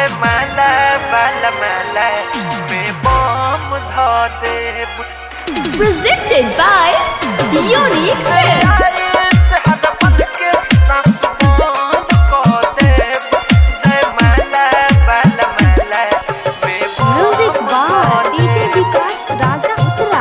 माला बाला माला में बम धो देब Presented by Unique Films. Music by DJ Vikas Raja Uttara.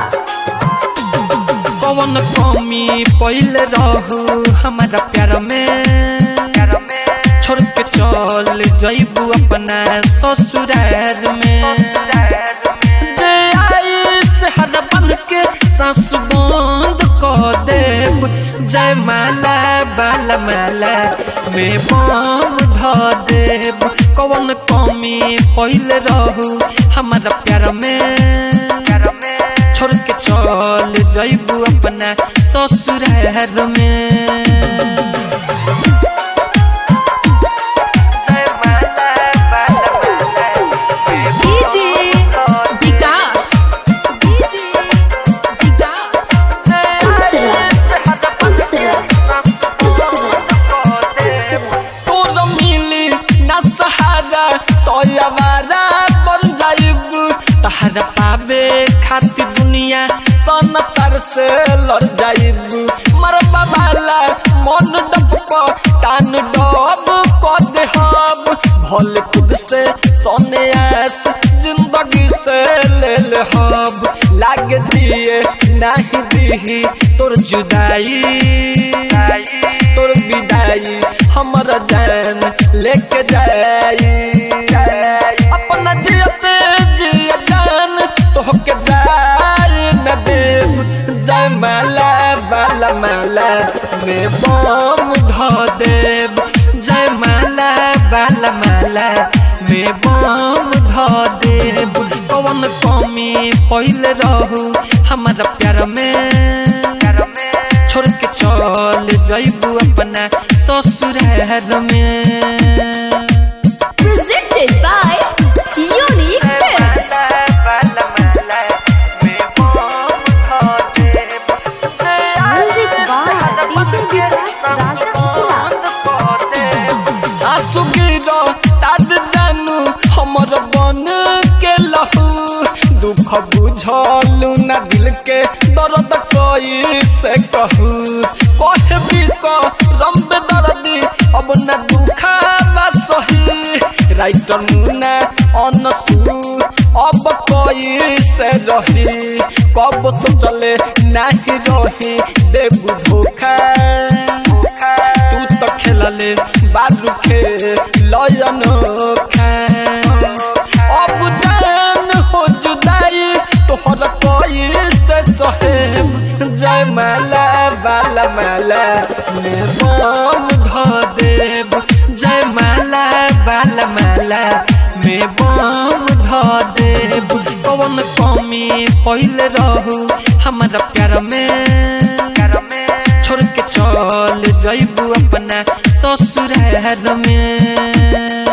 कौन कमी पहले रहू हमारा प्यार में छोड़ के चल जैबू अपना ससुराल में जे आई से हद बन के सांस बंद कर देब जय माला बाला माला में बम ध देब कौन कमी पहले रहू हमारा प्यार में छोड़ के चल जैबू अपना ससुराल में जय माला बाला माला DJ Vikas. DJ Vikas. तोर मिली ना सहारा तोयवारा बन जाइब तहरा पावे खातिर दुनिया सनतर से लड़ जाइब मरबा वाला मन डब टान डब कर देहब भले खुद से सोने आस जिंदगी से ले ले हब लाग दिए नहीं दी तोर जुदाई तोर विदाई हमर जान लेके जाई अपना जियते जिय जान तोहके जाई न देव जय माला बाला माला में बम ध देव जय माला बाला माला में बम ध देव कौन कमी पहले रहू हमारा प्यार में छोड़ के चल जैबू अपना ससुराल में Presented by Unique Films. Music by DJ Vikas Raja Uttara. आंसू गिरो ताद जानू हमर बन के लहू दुख बुझलू ना दिल के दर्द कोई से कहू कहे भी को रंब दर्दी अब न दुखा बा सही राइटर मुना अनसू अब कोई से रही कब सोचले नहीं रही देबू धोखा तू तो खेलले बालू खे लयन खा अब जान हो जुदाई तोहर कोई से सहेब जय माला बाला माला में बम ध देब जय माला बाला माला में बम ध देब कौन कमी पहले रहू हमारा प्यार में छोड़ के चल जैबू अपना ससुराल में